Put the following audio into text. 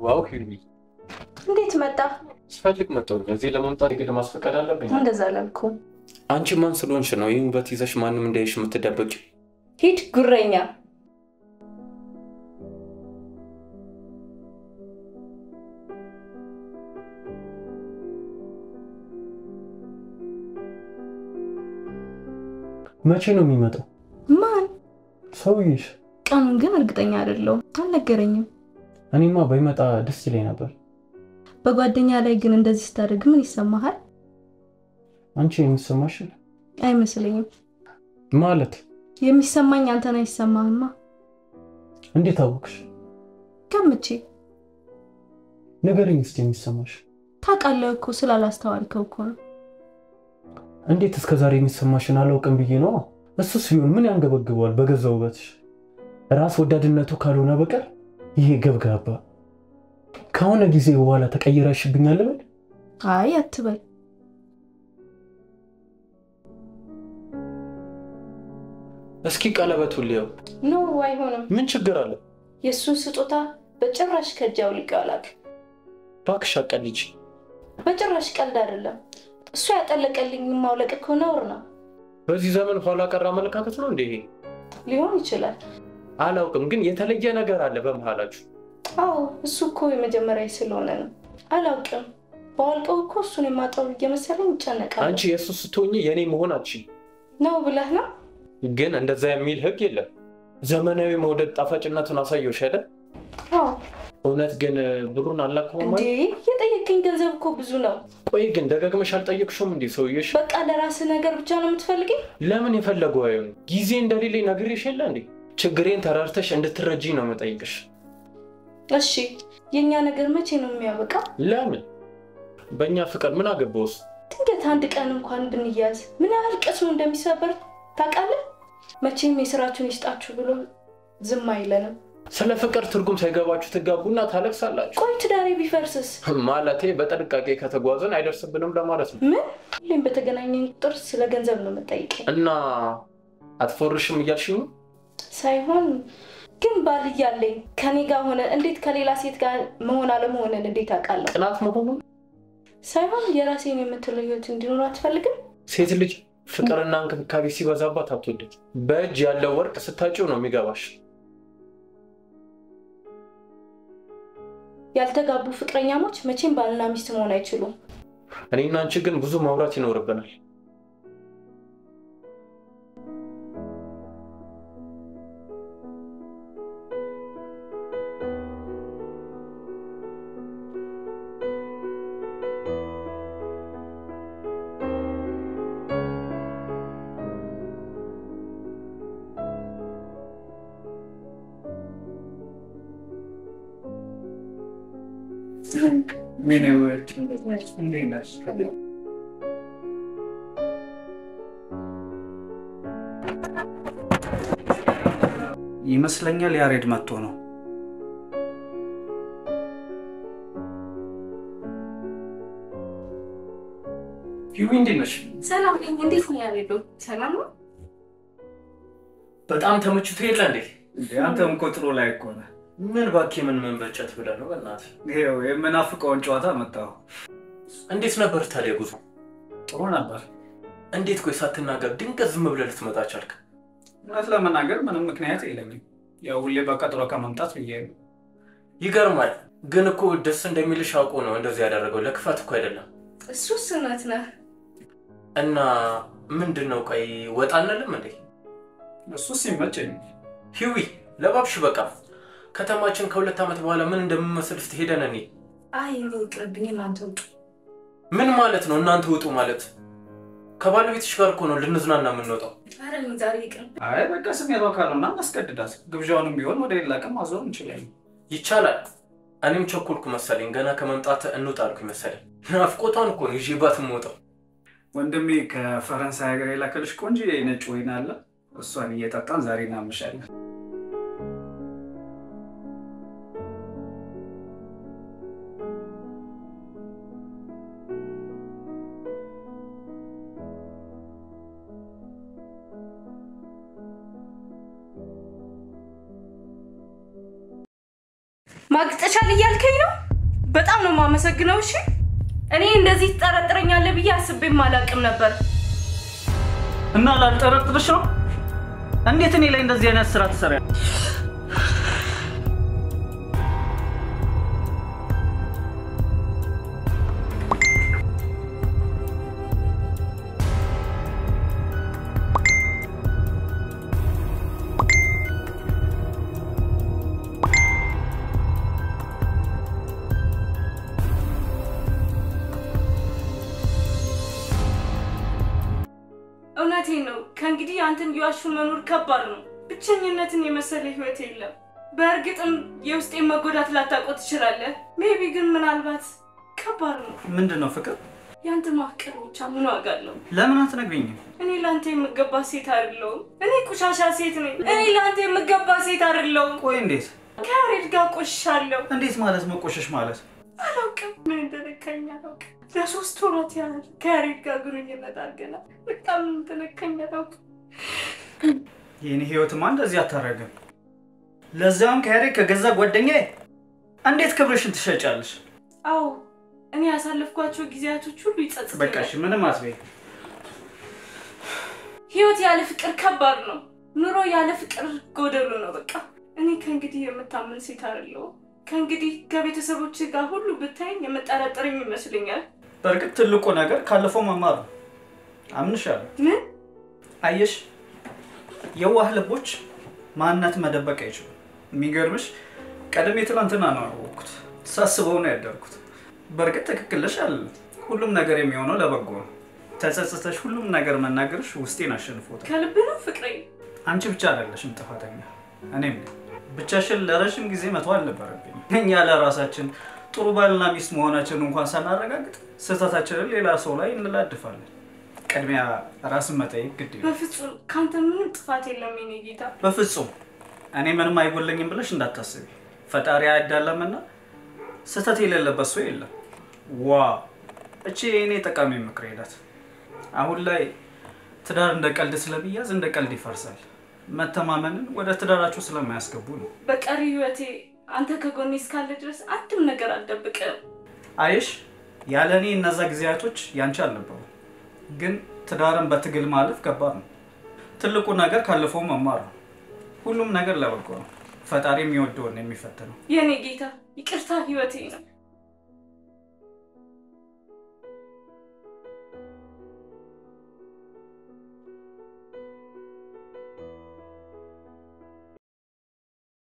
አዎ ሂዊ፣ እንዴት መጣ? ስፈልግ መጣሁኝ። እዚህ ለመምጣት የግድ ማስፈቀድ አለብኝ። እንደዛ አላልኩም። አንቺ ማን ስለሆንሽ ነው ይህ ውበት ይዘሽ ማንም እንዳይሽ የምትደበቂ? ሂድ ጉረኛ። መቼ ነው የሚመጣው ማን? ሰውዬሽ? ቀኑን ግን እርግጠኛ አይደለሁም፣ አልነገረኝም። እኔማ ባይመጣ ደስ ይለኝ ነበር። በጓደኛ ላይ ግን እንደዚህ ስታደርግ ምን ይሰማሃል? አንቺ የሚሰማሽ አይመስለኝም። ማለት የሚሰማኝ አንተን አይሰማህማ። እንዴት አወቅሽ? ገምቼ። ንገረኝ እስኪ የሚሰማሽ። ታውቃለህ እኮ ስላላስተዋልከው እኮ ነው። እንዴት እስከ ዛሬ የሚሰማሽን አላውቅም ብዬ ነው። እሱስ ቢሆን ምን ያንገበግበዋል? በገዛ ውበትሽ ራስ ወዳድነቱ ካልሆነ በቀር ይሄ ገብጋባ ከሆነ ጊዜ በኋላ ተቀይረሽብኛል ልበል? አይ አትበል። እስኪ ቀለበቱን ልየው። ኖ አይሆንም። ምን ችግር አለ? የእሱን ስጦታ በጭራሽ ከእጅ አውልቄው አላውቅም። እባክሽ አቀልጅ። በጭራሽ ቀልድ አይደለም። እሱ ያጠለቀልኝ ማውለቅ እኮ ነውር ነው። በዚህ ዘመን ኋላ ቀር አመለካከት ነው እንዴ? ሊሆን ይችላል። አላውቅም፣ ግን የተለየ ነገር አለ በመሃላችሁ። አዎ እሱ እኮ የመጀመሪያ ስለሆነ ነው። አላውቅም። በዋልቀው እኮ እሱን የማጣው እየመሰለኝ ይጨነቃል። አንቺ የእሱ ስትሆኚ የእኔ መሆን አትችይም። ነው ብለህ ነው? ግን እንደዛ የሚል ህግ የለም። ዘመናዊ መውደድ ጣፋጭነቱን አሳየውሽ አይደል? አዎ። እውነት ግን ብሩን አላከውም እንዴ የጠየቀኝ ገንዘብ እኮ ብዙ ነው። ቆይ ግን ደጋግመሽ አልጠየቅሽውም እንዴ ሰውዬሽ? በቃ ለራስህ ነገር ብቻ ነው የምትፈልገኝ? ለምን የፈለገው አይሆን? ጊዜ እንደሌለኝ ነግሬሽ የለ እንዴ? ችግሬን ተራርተሽ እንድትረጂኝ ነው የምጠይቅሽ። እሺ የእኛ ነገር መቼ ነው የሚያበቃው? ለምን በእኛ ፍቅር ምን አገባውስ? ድንገት አንድ ቀን እንኳን ብንያዝ ምን ያህል ቅስሙ እንደሚሰበር ታውቃለህ? መቼም የስራችሁን ይስጣችሁ ብሎ ዝም አይለንም። ስለ ፍቅር ትርጉም ሳይገባችሁ ትጋቡና ታለቅሳላችሁ። ቆይ ትዳሬ ቢፈርስስ? ማለቴ በጥንቃቄ ከተጓዘን አይደርስብንም ለማለት ነው። ምን ሁሌም በተገናኘን ቁጥር ስለ ገንዘብ ነው የምጠይቀኝ እና አትፎርሽም እያልሽኝ ነው? ሳይሆን ግን ባል እያለኝ ከኔ ጋር ሆነ እንዴት ከሌላ ሴት ጋር መሆን አለመሆንን እንዴት አውቃለሁ? ቅናት መሆኑን ሳይሆን የራሴን የምትለው ህይወት እንዲኖር አትፈልግም? ሴት ልጅ ፍቅርና እንክብካቤ ሲበዛባት አትወድም። በእጅ ያለው ወርቅ ስታጭው ነው የሚገባሽ። ያልተጋቡ ፍቅረኛሞች መቼም ባልና ሚስት መሆን አይችሉም። እኔና አንቺ ግን ብዙ ማውራት ይኖርብናል። ምን ውድ እንዴት ነሽ? ይመስለኛል ያሬድ መጥቶ ነው። ሂዊ እንዴት ነሽ? ሰላም ነኝ። እንዴት ነው ያሬዶ? ሰላም ነው? በጣም ተመችቶ የለ እንዴ? እንዴ አንተም እኮ ጥሩ ላይ እኮ ነህ። ምን እባክህ ምን መንበጨት ብለህ ነው? በእናትህ ይኸው የምናፍቀውን ጨዋታ መጣሁ። እንዴት ነበር ታዲያ ጉዞ? ጥሩ ነበር። እንዴት ቆይ ሳትናገር ድንገት ዝም ብለህ ልትመጣ ቻልክ? እውነት ለመናገር ምንም ምክንያት የለኝም። ያው ሁሌ በቀጥሮ ከመምጣት ብዬ ነው። ይገርማል። ግን እኮ ደስ እንደሚልሽ አውቆ ነው እንደዚህ ያደረገው። ለክፋት እኮ አይደለም። እሱስ እውነት ነህ። እና ምንድን ነው ቆይ ወጣ አንልም እንዴ? እሱስ ይመቸኝ። ሂዊ ለባብሽ በቃ ከተማችን ከሁለት ዓመት በኋላ ምን እንደምመስል እስቲ ሄደን እኔ አይ እኔ ይቅርብኝ፣ እናንተ ውጡ። ምን ማለት ነው እናንተ ውጡ ማለት? ከባለቤትሽ ጋር እኮ ነው ልንዝናና የምንወጣው። ኧረ እኔ ዛሬ ይቅር። አይ በቃ ስሜቷ ካልሆና እናስገድዳት። ግብዣውንም ቢሆን ወደ ሌላ ቀን ማዞር እንችላለን። ይቻላል። እኔም ቸኮልኩ መሰለኝ። ገና ከመምጣት እንውጣ አልኩኝ መሰለኝ። ናፍቆቷን እኮ ነው ይዤባት የምወጣው። ወንድሜ ከፈረንሳይ ሀገር የላከልሽ ቆንጆ የነጭ ወይን አለ። እሷን እየጠጣን ዛሬ እናመሻለን። ማግጠሻል እያልከኝ ነው? በጣም ነው የማመሰግነው። እሺ እኔ እንደዚህ ትጠረጥረኛለህ ብዬ አስቤም አላውቅም ነበር። እና ላልጠረጥርሽ ነው? እንዴት እኔ ላይ እንደዚህ አይነት ስራ ትሰሪያለሽ? እውነቴን ነው። ከእንግዲህ አንተን እየዋሹ መኖር ከባድ ነው። ብቸኝነትን የመሰለ ህይወት የለም። በእርግጥም የውስጤን መጎዳት ላታውቀው ትችላለህ። ሜቢ ግን ምናልባት ከባድ ነው። ምንድን ነው ፍቅር? ያንተ ማፍቀር ብቻ ምን ዋጋ አለው? ለምን አትነግሪኝም? እኔ ለአንተ የምገባ ሴት አይደለሁም። እኔ ቆሻሻ ሴት ነኝ። እኔ ለአንተ የምገባ ሴት አይደለሁም። ቆይ እንዴት ከያሬድ ጋር ቆሻለሁ። እንዴት ማለት መቆሸሽ ማለት? አላውቅም፣ ምን እንደነካኝ አላውቅም። ለሶስት ወራት ያህል ከያሬድ ጋር ግንኙነት አድርገናል። በጣም ምን እንደነካኝ አላውቅም። የኔ ህይወትማ እንደዚህ አታረግም። ለዚያውም ከያሬድ ከገዛ ጓደኛዬ። እንዴት ክብርሽን ትሸጫለሽ? አዎ እኔ ያሳለፍኳቸው ጊዜያቶች ሁሉ በቃ ይጸጽተኛል። እሺ፣ ምንም አትበይ። ህይወት ያለ ፍቅር ከባድ ነው። ኑሮ ያለ ፍቅር ጎደሎ ነው። በቃ እኔ ከእንግዲህ የምታምን ሴት አይደለሁም። ከእንግዲህ ከቤተሰቦች ጋር ሁሉ ብታይኝ የምጠረጥረኝ ይመስለኛል። በእርግጥ ትልቁ ነገር ካለፈው መማር ነው። አምንሻለሁ። ምን አየሽ፣ የዋህ ልቦች ማንነት መደበቅ አይችሉም። የሚገርምሽ ቀደም ትናንትና ነው ያወቅኩት። ሳስበው ነው ያደርኩት። በእርግጥ ትክክል ነሽ አለ ሁሉም ነገር የሚሆነው ለበጎ ነው። ተጸጽተሽ ሁሉም ነገር መናገርሽ ውስጤን አሸንፎታል። ከልብ ነው ፍቅሬ? አንቺ ብቻ አይደለሽም ጥፋተኛ፣ እኔም ነኝ። ብቻሽን ለረዥም ጊዜ መተው አልነበረብኝ። እኛ ለራሳችን ጥሩ ባልና ሚስት መሆናችንን እንኳን ሳናረጋግጥ ስህተታችንን ሌላ ሰው ላይ እንላድፋለን። ቅድሚያ ራስን መጠየቅ ግድ ይላል። በፍጹም ከአንተ ምንም ጥፋት የለም የኔ ጌታ። በፍጹም እኔ ምንም አይጎለኝም ብለሽ እንዳታስቢ። ፈጣሪ አይዳለምና ስህተት የሌለበት ሰው የለም። ዋ እቺ የእኔ ጠቃሚ ምክር ሄዳት። አሁን ላይ ትዳር እንደ ቀልድ ስለሚያዝ እንደ ቀልድ ይፈርሳል። መተማመንን ወደ ትዳራችሁ ስለማያስገቡ ነው። በቀሪ ህይወቴ አንተ ከጎኔ እስካለ ድረስ አንድም ነገር አልደብቅም። አይሽ ያለ እኔ እነዛ ጊዜያቶች ያንቺ አልነበሩ። ግን ትዳርን በትግል ማለፍ ከባድ ነው። ትልቁ ነገር ካለፈው መማር ነው። ሁሉም ነገር ለበጎ ነው። ፈጣሪ የሚወደውን ነው የሚፈትነው። የኔ ጌታ ይቅርታ ህይወቴ ነው።